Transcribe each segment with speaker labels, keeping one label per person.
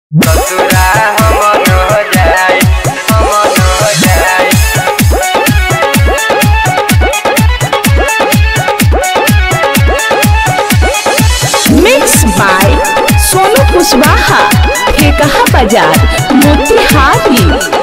Speaker 1: ससुरा हम न जाई हम न जाई
Speaker 2: मिक्स बाय सोनू कुशवाहा ठेकहा बाजार मोतिहारी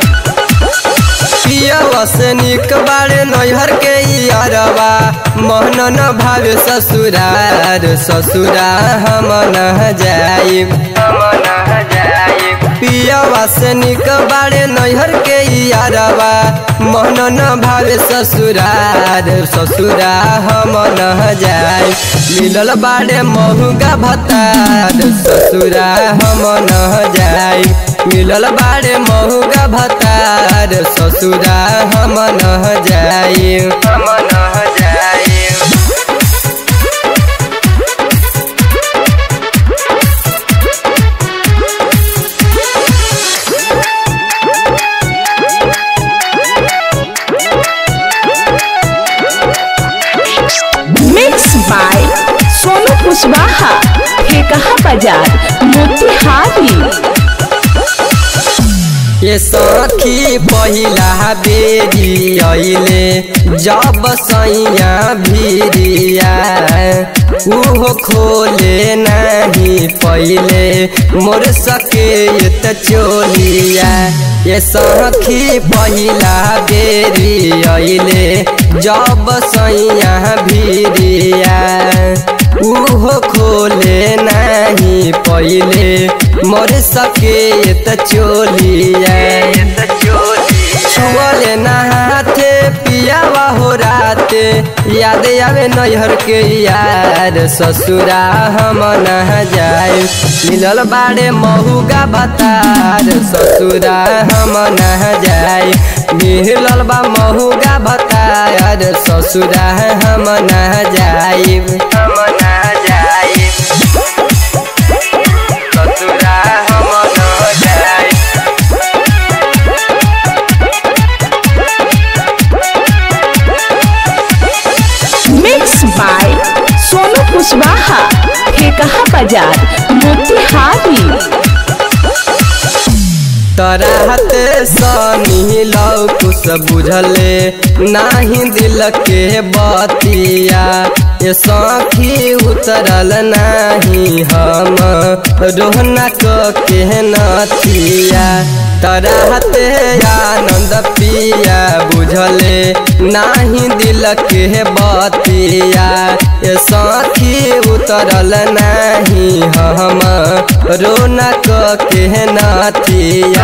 Speaker 1: पियवा से निक बाड़े नैहर के यारवा मोहन न भावे ससुरार ससुरा हम न जाई हम न जाई पियवा से निक बाड़े नैहर के यारवा मोहन न भावे ससुरार ससुरा हम न जाई मिलल बाड़े महुगा भतार ससुरा हम न जाई मिलल बाड़े महुगा भतार ससुरा हम न जाई हम न जाई
Speaker 2: मिक्स बाय सोनू कुशवाहा ठेकहा बाजार मोतिहारी
Speaker 1: ये सखी पहिला बेरी अइले जब सैया भिरिया उहो खोले नहीं पहिले मोर सके त चोलिया ये सखी पहिला बेरी अइले जब सैया भिरिया उहो खोले नहीं पहिले मोर सके त चोलिया छुअले नहाथे पियावा हो राते याद आवे नैहर के यार ससुरा हम न जाए मिलल बाड़े महुगा भतार ससुरा हम न जाए मिलल बा महुगा भतार ससुरा हम न जाए हम न जाए ससुरा हम न जाए
Speaker 2: मिक्स बाय सोनू कुशवाहा ठेकहा बाजार मोतिहारी
Speaker 1: तराहत सनी लौ कुछ बुझले नाही दिल के बतिया ये सखी उतरल नाही हम रोहना के नथिया तराहत आनंद पिया बुझले नाही दिल के बतिया ये सखी उतरल नाही हम रोनक के नथिया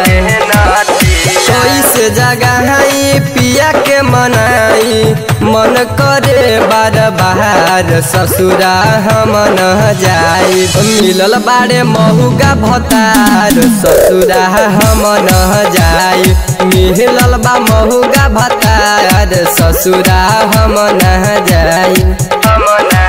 Speaker 1: कैसे जगह पिया के मनाई मन करे बार बार ससुरा हम न जाई मिलल बारे महुगा भतार ससुरा हम न जाई मिलल बा महुगा भतार ससुरा हम न जाई हम न